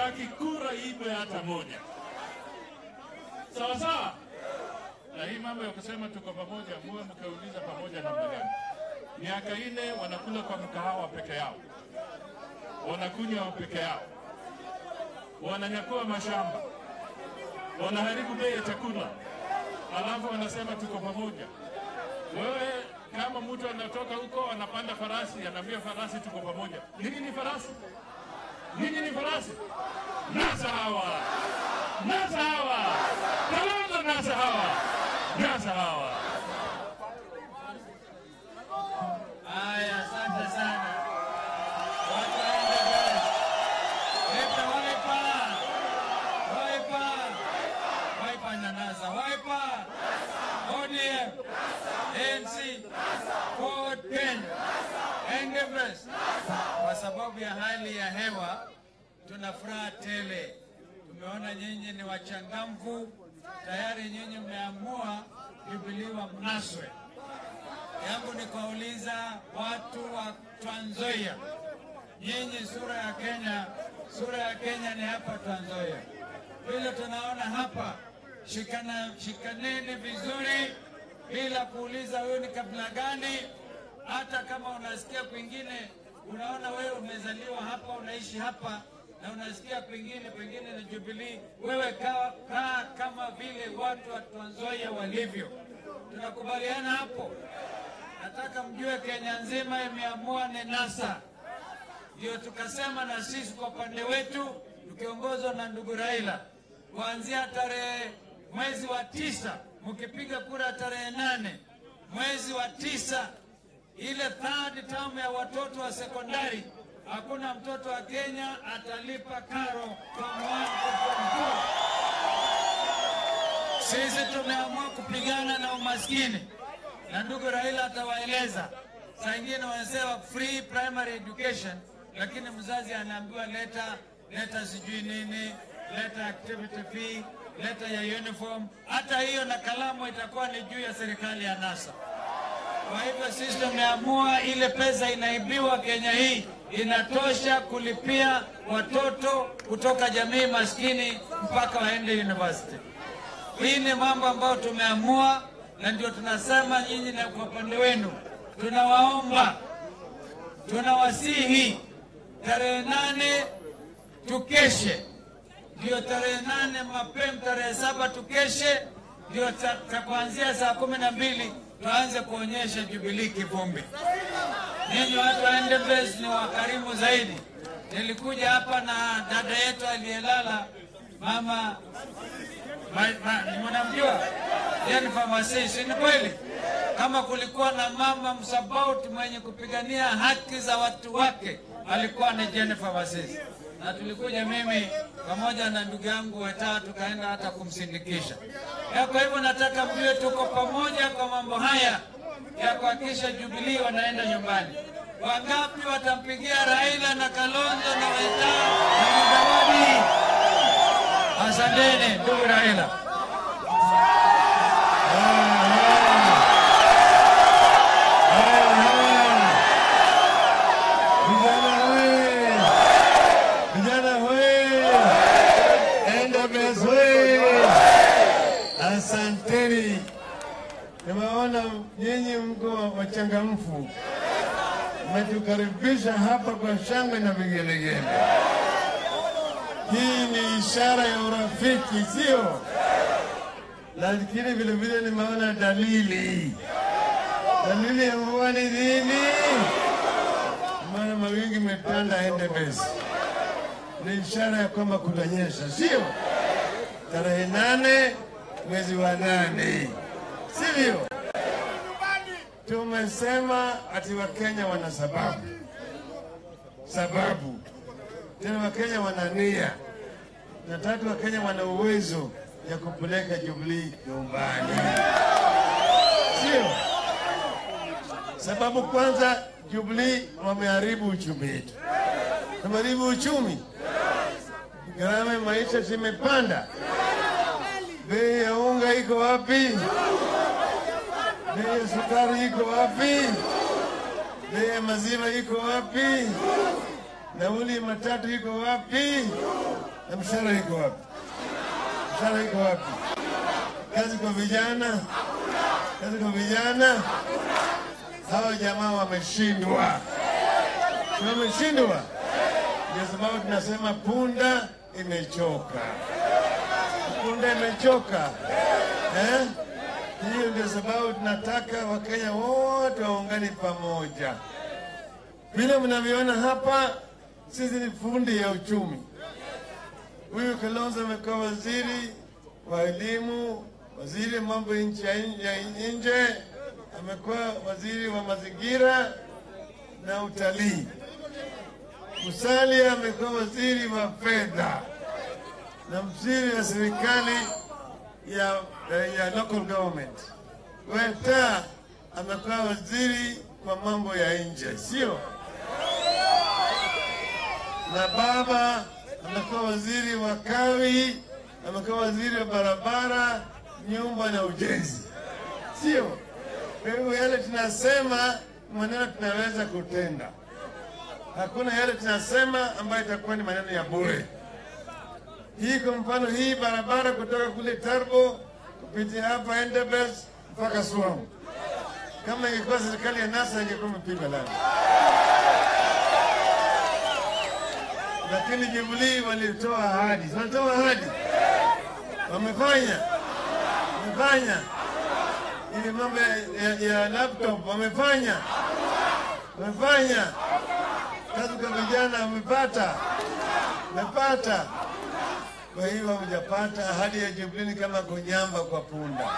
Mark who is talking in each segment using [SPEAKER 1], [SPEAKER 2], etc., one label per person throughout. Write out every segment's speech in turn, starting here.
[SPEAKER 1] hatutaki kura iibwe hata moja. Sawa sawa. Na hii mambo ya kusema tuko pamoja, muwe mkauliza pamoja namna gani? Miaka ine wanakula kwa mkahawa peke yao, wanakunywa peke yao, wananyakua mashamba, wanaharibu bei ya chakula, alafu wanasema tuko pamoja. Wewe kama mtu anatoka huko anapanda farasi, anaambia farasi tuko pamoja. Nini ni farasi? Nini ni farasi? Nasa hawa, nasa hawa, Kalonzo nasa hawa, nasa hawa.
[SPEAKER 2] Haya, asante sana. Watu waende mbele. Leta Wiper. Wiper. Wiper inanasa. Wiper. ODM. ANC. Ford Kenya. Endebess. Kwa sababu ya hali ya hewa tuna furaha tele. Tumeona nyinyi ni wachangamfu, tayari nyinyi mmeamua Jubilee wa mnaswe yangu ni kuwauliza watu wa Trans Nzoia, nyinyi sura ya Kenya, sura ya Kenya ni hapa Trans Nzoia. Vile tunaona hapa, shikana, shikaneni vizuri bila kuuliza wewe ni kabila gani. Hata kama unasikia kwingine, unaona wewe umezaliwa hapa, unaishi hapa na unasikia kwingine pengine na Jubilee, wewe kaa kaa kama vile watu wa Trans Nzoia walivyo. Tunakubaliana hapo? Nataka mjue Kenya nzima imeamua ni NASA. Ndio tukasema na sisi kwa upande wetu tukiongozwa na ndugu Raila, kuanzia tarehe mwezi wa tisa, mkipiga kura tarehe nane mwezi wa tisa, ile third term ya watoto wa sekondari, hakuna mtoto wa Kenya atalipa karo from one to form two. Sisi tumeamua kupigana na umaskini na ndugu Raila atawaeleza. Saa ingine wanasema free primary education, lakini mzazi anaambiwa leta leta sijui nini, leta activity fee, leta ya uniform. Hata hiyo na kalamu itakuwa ni juu ya serikali ya NASA. Kwa hivyo sisi tumeamua ile pesa inaibiwa Kenya hii inatosha kulipia watoto kutoka jamii maskini mpaka waende university. Hii ni mambo ambayo tumeamua na ndio tunasema nyinyi, na kwa upande wenu tunawaomba, tunawasihi tarehe nane tukeshe, ndio tarehe nane mapema, tarehe saba tukeshe, ndio ta- ta- kuanzia saa kumi na mbili tuanze kuonyesha Jubilii kivumbi. Ninyi watu wa Endebess ni wakarimu zaidi. Nilikuja hapa na dada yetu aliyelala mama Ma- ma- mnamjua yeye ni famasi, si ni kweli? Kama kulikuwa na mama msabauti mwenye kupigania haki za watu wake alikuwa ni Jennifer Masisi, na tulikuja mimi pamoja na ndugu yangu Wetaa, tukaenda hata kumsindikisha. Ya, Kwa hivyo nataka mjue tuko pamoja kwa mambo haya ya kuhakikisha Jubilee wanaenda nyumbani. Wangapi watampigia Raila na Kalonzo na Wetaa na Mudavadi? Asanteni ndugu Raila.
[SPEAKER 3] Vijana hoye! Vijana hoye! Endebess hoye! Asanteni, nimeona nyinyi mko wachangamfu, mmetukaribisha hapa kwa shangwe na vigelegele. Hii ni ishara ya urafiki, sio? Lakini vile vile nimeona dalili. Dalili ya mvua ni nini? Maana mawingi metanda Endebess, ni ishara ya kwamba kutanyesha, sio? Tarehe nane mwezi wa nane, sivyo? Tumesema ati Wakenya wana sababu, sababu tena Wakenya wana nia, na tatu Wakenya wana uwezo ya kupeleka Jubilee nyumbani, sio? Sababu kwanza, Jubilee wameharibu uchumi wetu, wameharibu uchumi, gharama ya maisha zimepanda, bei ya unga iko wapi? Bei ya sukari iko wapi? Bei ya maziwa iko wapi? Nauli ya matatu iko wapi? na mshahara iko wapi? Mshahara iko wapi? Kazi kwa vijana, kazi kwa vijana. Hawa jamaa wameshindwa, Si wameshindwa. Ndio sababu tunasema punda imechoka, punda imechoka eh? Hiyo ndio sababu tunataka Wakenya wote waungane pamoja. Vile mnavyoona hapa, sisi ni fundi ya uchumi. Huyu Kalonzo amekuwa waziri wa elimu, waziri mambo ya nchi ya nje, amekuwa waziri wa mazingira na utalii. Musalia amekuwa waziri wa fedha na msiri wa serikali ya, ya local government. Weta amekuwa waziri kwa mambo ya nje, sio? Na baba amekuwa waziri wa kawi, amekuwa waziri wa barabara, nyumba na ujenzi, sio? Kwa hivyo yale tunasema maneno tunaweza kutenda, hakuna yale tunasema ambayo itakuwa ni maneno ya bure. Hii kwa mfano, hii barabara kutoka kule Tarbo kupitia hapa Endebess mpaka Swam, kama ingekuwa serikali ya NASA ingekuwa imepigwa lami, lakini Jubilee walitoa ahadi, walitoa ahadi, wamefanya, wamefanya ili mambo ya, ya laptop wamefanya, wamefanya kazi kwa vijana wamepata, wamepata kwa hiyo hamjapata ahadi ya Jubilee ni kama kunyamba kwa punda.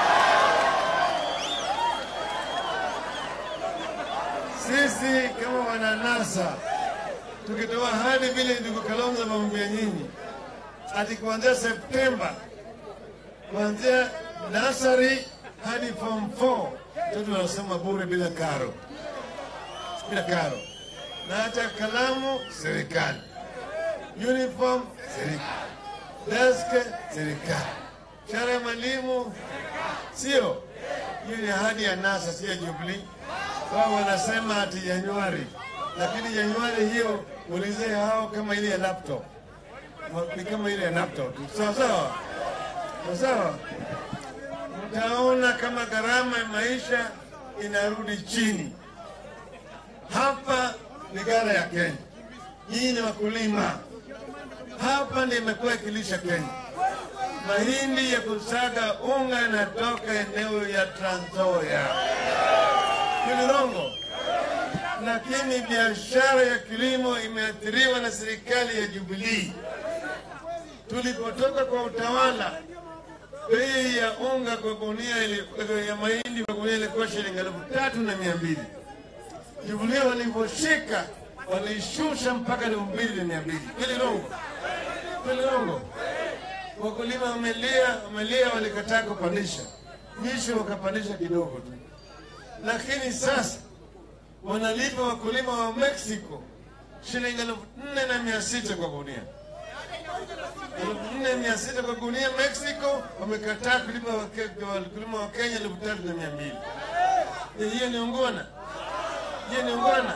[SPEAKER 3] Sisi kama wananasa tukitoa ahadi vile ndugu Kalonzo amemwambia nyinyi, ati kuanzia Septemba, kuanzia nasari hadi form 4 watoto wanasoma bure bila karo, bila karo, na hata kalamu serikali, uniform serikali desk serikali, mshahara ya mwalimu sio. Hiyo ni ahadi ya NASA, sio Jubilee. Wao wanasema ati Januari, lakini Januari hiyo ulizee hao kama ile ya laptop, ni kama ile ya laptop, sawa sawa sawa. Mtaona kama gharama ya maisha inarudi chini. Hapa ni gara ya Kenya, hii ni wakulima hapa ndio imekuwa ikilisha Kenya. Mahindi ya kusaga unga yanatoka eneo ya Trans Nzoia, Kilirongo, lakini biashara ya kilimo imeathiriwa na serikali ya Jubilee. Tulipotoka kwa utawala, bei ya unga kwa gunia ya mahindi kwa gunia ilikuwa shilingi elfu tatu na mia mbili. Jubilee waliposhika walishusha mpaka elfu mbili na mia mbili. Kilirongo Kilirongo, wakulima wamelia, wamelia, walikataa kupandisha, mwisho wakapandisha kidogo tu, lakini sasa wanalipa wakulima wa Mexico shilingi elfu nne na mia sita kwa gunia, elfu nne mia sita kwa gunia. Mexico wamekataa kulipa wakulima wa Kenya elfu tatu na mia mbili. Hiyo ni ungwana, hiyo ni ungwana.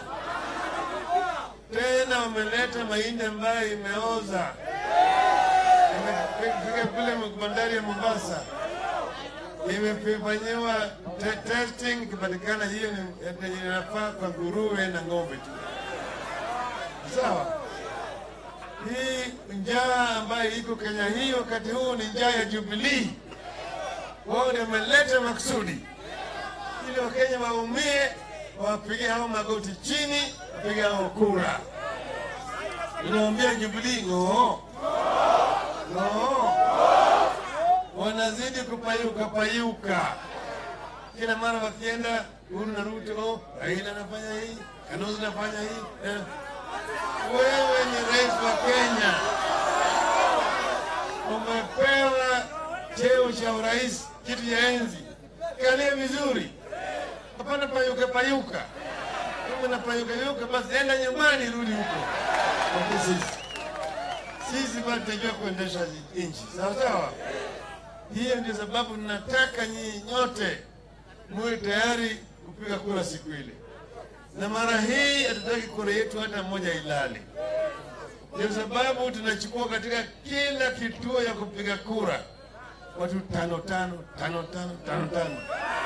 [SPEAKER 3] Tena wameleta mahindi ambayo imeoza imefika kule bandari ya Mombasa, imefanyiwa te testing, ikipatikana hiyo ni inafaa kwa nguruwe na ng'ombe tu. Sawa. Hii njaa ambayo iko Kenya hii wakati huu ni njaa ya Jubilee. Wao ndio wameleta makusudi ili Wakenya waumie, wapige hao magoti chini, wapige hao kura. Inaambia Jubilee ng'oo No. Wanazidi kupayuka payuka, kila mara wakienda Uhuru na Ruto, Raila anafanya hii, Kalonzo anafanya hii. Eh. Wewe ni rais wa Kenya, umepewa cheo cha urais, kiti cha enzi, kalia vizuri, hapana payuka payuka. Kama unapayuka yuka, basi enda nyumbani, rudi huko kwa sisi sisi bado tunajua kuendesha nchi sawa sawa. Hiyo ndio sababu nataka nyinyi nyote muwe tayari kupiga kura siku ile, na mara hii hatutaki kura yetu hata moja ilale. Ndio sababu tunachukua katika kila kituo ya kupiga kura watu tano tano tano tano tano tano,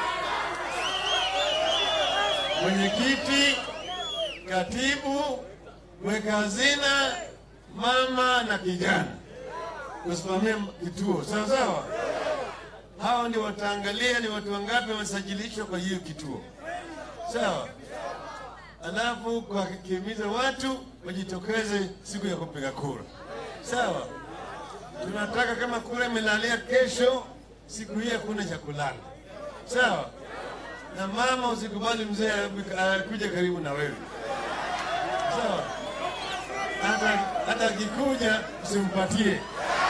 [SPEAKER 3] mwenyekiti, katibu, mweka hazina, mama na kijana kusimamia kituo sawa sawa. Hao ndio wataangalia ni watu wangapi wamesajilishwa kwa hiyo kituo, sawa. Alafu kwa kihimiza watu wajitokeze siku ya kupiga kura, sawa. Tunataka kama kura imelalia kesho, siku hii hakuna cha kulala, sawa. Na mama, usikubali mzee akuja karibu na wewe, sawa. Hata hata akikuja usimpatie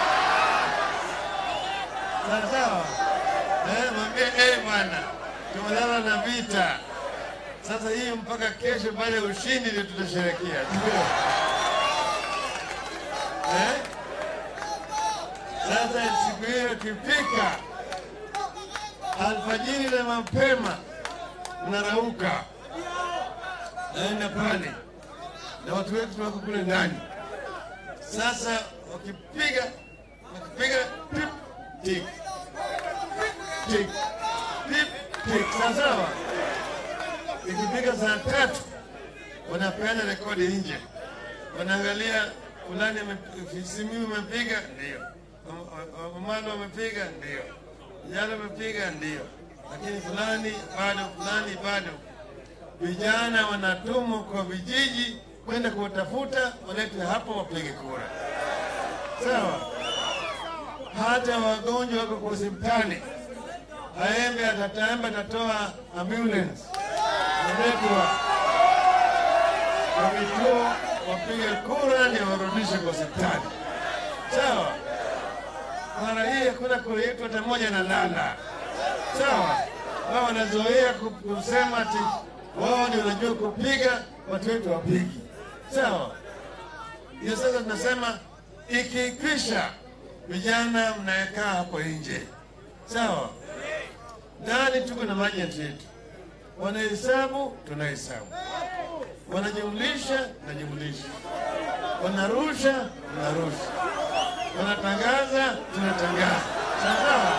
[SPEAKER 3] sawa sawa. Eh, mwambie eh, bwana, tumelala na vita sasa. Hii mpaka kesho baada ya ushindi ndio tutasherekea, ndio eh? Sasa siku hiyo ikifika, alfajiri na mapema, narauka naenda pale na watu wetu wako kule ndani. Sasa wakipiga wakipiga pip tik tik pip tik, sawa sawa. Ikifika saa tatu wanapeana rekodi nje, wanaangalia fulani ame- Simiyu amepiga ndio, Omalo amepiga ndio, Jalo amepiga ndio, lakini fulani bado, fulani bado. Vijana wanatumwa kwa vijiji kwenda kuwatafuta, walete hapo wapige kura, sawa. Hata wagonjwa wako kwa hospitali, aembe atataembe, atatoa ambulance naletwa kwa vituo, wapige kura ndio warudishe kwa hospitali, sawa. Mara hii hakuna kura yetu hata moja na lala, sawa. Wao wanazoea ku- kusema ati wao ndio wanajua kupiga, watu wetu wapigi, sawa. Hiyo sasa tunasema ikikwisha, vijana mnayekaa hapo nje, sawa. Ndani tuko na majenti yetu, wanahesabu, tunahesabu, wanajumlisha, tunajumlisha, wanarusha, tunarusha, wanatangaza, tunatangaza, sawa.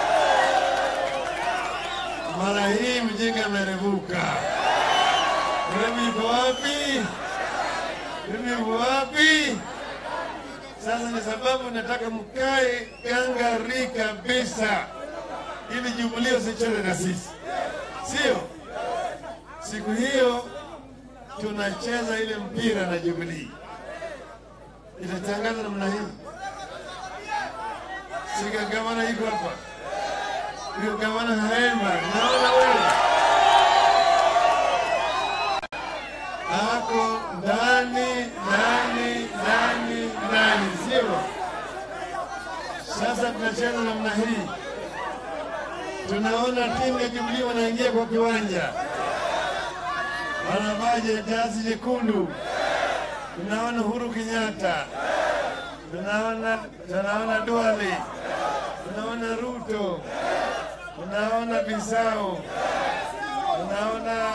[SPEAKER 3] Mara hii mjinga amerevuka. Mimi yuko wapi? Mimi yuko wapi? Sasa ni sababu nataka mkae gangari kabisa, ili Jubilee usicheze na sisi, sio? Siku hiyo tunacheza ile mpira na Jubilee, itatangaza namna hii. Siga gavana iko hapa, huyo gavana Haema, naona wewe ako ndani ndani ndani ndani, sio? Sasa tunacheza namna hii, tunaona timu ya Jubilee wanaingia kwa kiwanja, wanavaa jezi jekundu, tunaona Uhuru Kenyatta, tunaona tunaona Duale, tunaona Ruto, tunaona Bisau, tunaona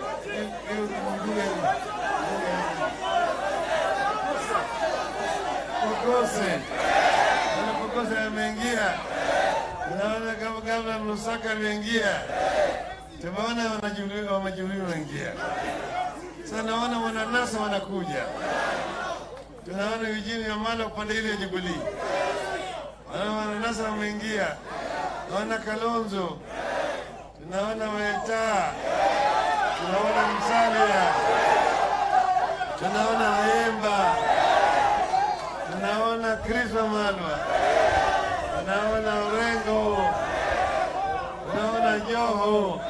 [SPEAKER 3] Kokose Ana Kokose ameingia, tunaona kama gavana Lusaka ameingia, tumeona wanajuliwa wamejuliwa wanaingia. Sasa naona wananasa wanakuja, tunaona Eugene Wamalwa upande ile ya Jubilee, wana wananasa wameingia, naona Kalonzo, tunaona Weta, tunaona Msalia, tunaona Waemba, tunaona Chris Wamalwa, tunaona Orengo, tunaona Joho,